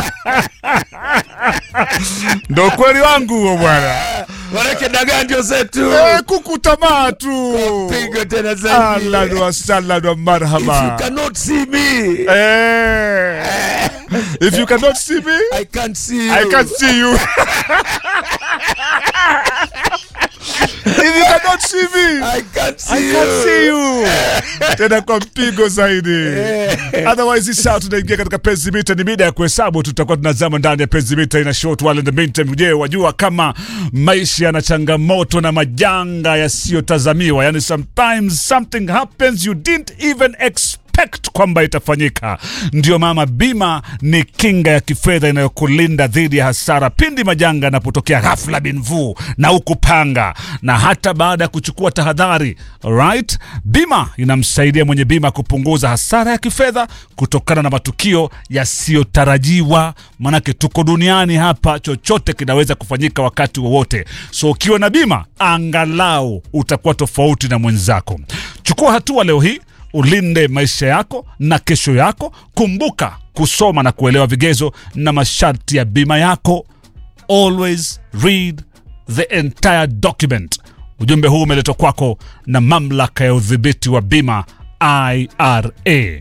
ndo kweli wangu huo bwana. Manake dagaa ndio zetu. Eh, kuku tamaa tu. Pigo tena zaidi. Ahlan wa sahlan wa If you marhaba. cannot see me, Eh, if you cannot see me, I can't see you. I can see you. if you cannot see me, I can't see I you. can see you. Tena kwa mpigo zaidi. Otherwise hii saa tunaingia katika penzi mita, ni mida ya kuhesabu. Tutakuwa tunazama ndani ya penzi mita ina short while in the meantime. Je, wajua kama maisha yana changamoto na majanga yasiyotazamiwa, yani sometimes something happens you didn't even expect kwamba itafanyika. Ndio mama, bima ni kinga ya kifedha inayokulinda dhidi ya hasara pindi majanga yanapotokea ghafla binvu na ukupanga, na hata baada ya kuchukua tahadhari. Right, bima inamsaidia mwenye bima kupunguza hasara ya kifedha kutokana na matukio yasiyotarajiwa. Manake tuko duniani hapa, chochote kinaweza kufanyika wakati wowote. So ukiwa na bima, angalau utakuwa tofauti na mwenzako. Chukua hatua leo hii ulinde maisha yako na kesho yako. Kumbuka kusoma na kuelewa vigezo na masharti ya bima yako. Always read the entire document. Ujumbe huu umeletwa kwako na mamlaka ya udhibiti wa bima IRA.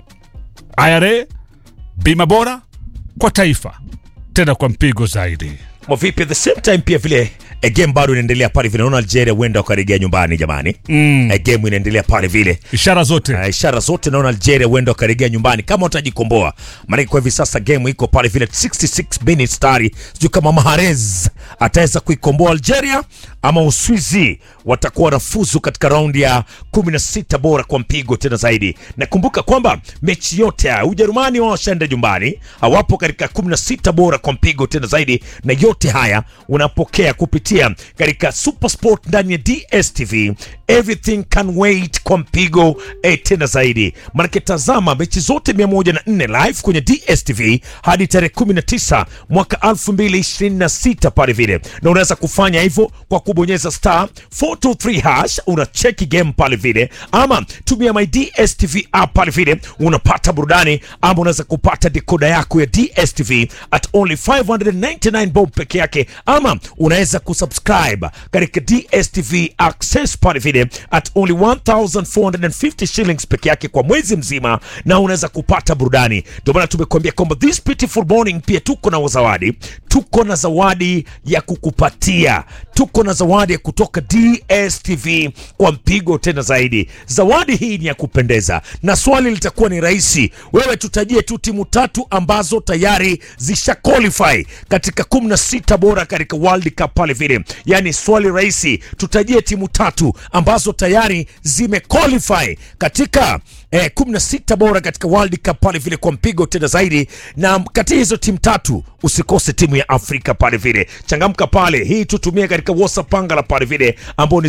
IRA, bima bora kwa taifa, tena kwa mpigo zaidi. Mwa vipi at the same time pia vile eh, game bado inaendelea pale vile naona Algeria huenda wakarejea nyumbani jamani. Mm. game inaendelea pale vile. Ishara zote Uh, ishara zote naona Algeria huenda wakarejea nyumbani kama watajikomboa. Maana kwa hivi sasa game iko pale vile 66 minutes tayari. Sijui kama Mahrez ataweza kuikomboa Algeria ama Uswizi watakuwa wanafuzu katika raundi ya 16 bora kwa mpigo tena zaidi. Nakumbuka kwamba mechi yote ya Ujerumani wao washaenda nyumbani, hawapo katika 16 bora kwa mpigo tena zaidi, na yote haya unapokea kupitia katika Supersport ndani ya DStv. Everything can wait kwa mpigo eh, tena zaidi. Manake tazama mechi zote 104 live kwenye DStv hadi tarehe 19 mwaka 2026 pale vile, na unaweza kufanya hivyo kwa kubonyeza star 423 hash, unacheki game pale vile, ama tumia my DStv app pale vile, unapata burudani, ama unaweza kupata dekoda yako ya DStv at only 599 bob peke yake, ama unaweza kusubscribe katika DStv access pale vile at only 1450 shillings peke yake kwa mwezi mzima, na unaweza kupata burudani. Ndio maana tumekuambia kwamba this beautiful morning pia tuko na zawadi, tuko na zawadi ya kukupatia, tuko na zawadi ya kutoka DStv kwa mpigo tena zaidi. Zawadi hii ni ya kupendeza, na swali litakuwa ni rahisi. Wewe tutajie tu timu tatu ambazo tayari zisha qualify katika 16 bora katika World Cup pale vile, yani swali rahisi, tutajie timu tatu ambazo tayari zime qualify katika eh, 16 bora katika World Cup pale vile kwa mpigo tena zaidi, na kati ya hizo timu tatu usikose timu ya Afrika pale vile. Changamka pale, hii tutumie katika WhatsApp pangala pale vile ambao ni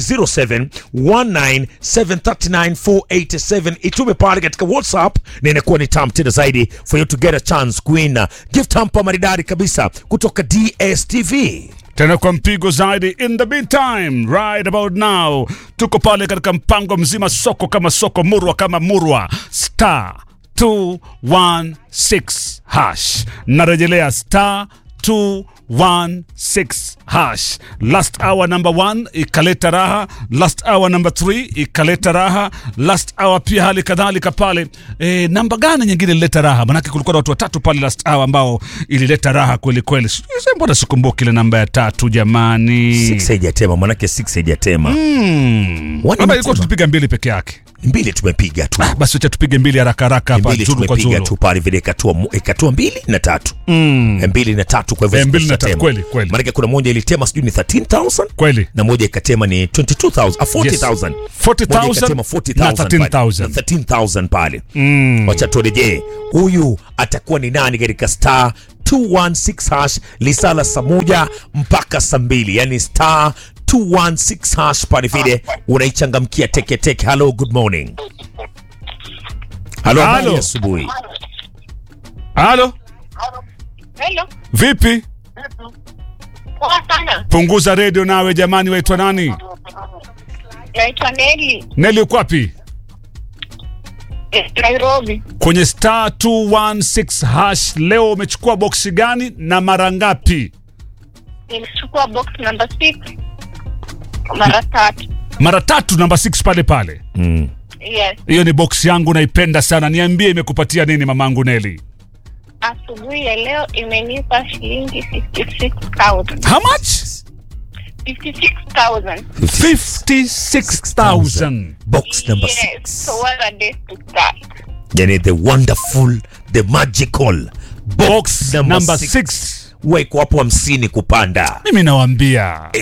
0719739487 itume pale katika WhatsApp na inakuwa ni tam tena zaidi for you to get a chance queen gift hamper maridadi kabisa kutoka DStv. tena kwa mpigo zaidi. In the meantime, right about now, tuko pale katika mpango mzima, soko kama soko, murwa kama murwa, star 216 hash. Narejelea star 216 hash. Last hour number one ikaleta raha, last hour number three ikaleta raha, last hour pia hali kadhalika pale. E, namba gani nyingine ilileta raha? Manake kulikuwa na watu watatu pale last hour ambao ilileta raha kweli kweli. Sijui Mbona sikumbuki ile namba ya tatu jamani? Six haijatema manake six haijatema Hmm. Wani Labda ilikuwa mtema. tupiga mbili peke yake. mbili tumepiga tu Basi wacha tupige mbili haraka haraka hapa mbili zulu kwa tumepiga zulu. tu pale vile ikatua mu- ikatua mbili na tatu mm. mbili na tatu kwa hivyo Eh, mbili na zikishatema. tatu, kweli, kweli. maanake kuna moja ilitema sijui ni 13000 Kweli. na moja ikatema ni 22000 ah, 40000 40,000 Moja ikatema 40,000 na 13,000. pale. Na 13000 pale mm. wacha turejee huyu atakuwa ni nani katika star 216 hash lisala saa moja mpaka saa mbili yani star 216 hash pale vile unaichangamkia teke teke hello good morning halo habari Halo. ya asubuhi Halo, Hello. vipi? Poa sana. Punguza redio nawe jamani, waitwa nani? Naitwa Neli. Neli uko wapi? Eh, Nairobi. Kwenye star 216 hash leo umechukua boksi gani na mara ngapi? Nilichukua box number 6 mara tatu. Mara tatu, namba 6 pale pale. Mm. Yes. Hiyo ni boksi yangu naipenda sana. Niambie imekupatia nini mamangu Neli? Asubuhi ya leo imenipa shilingi 56,000. How much? 56,000. 56,000. Box number Yes. six. So what a day to start. Yani the wonderful, the magical Box number number six. 6. weko hapo hamsini kupanda Mimi nawaambia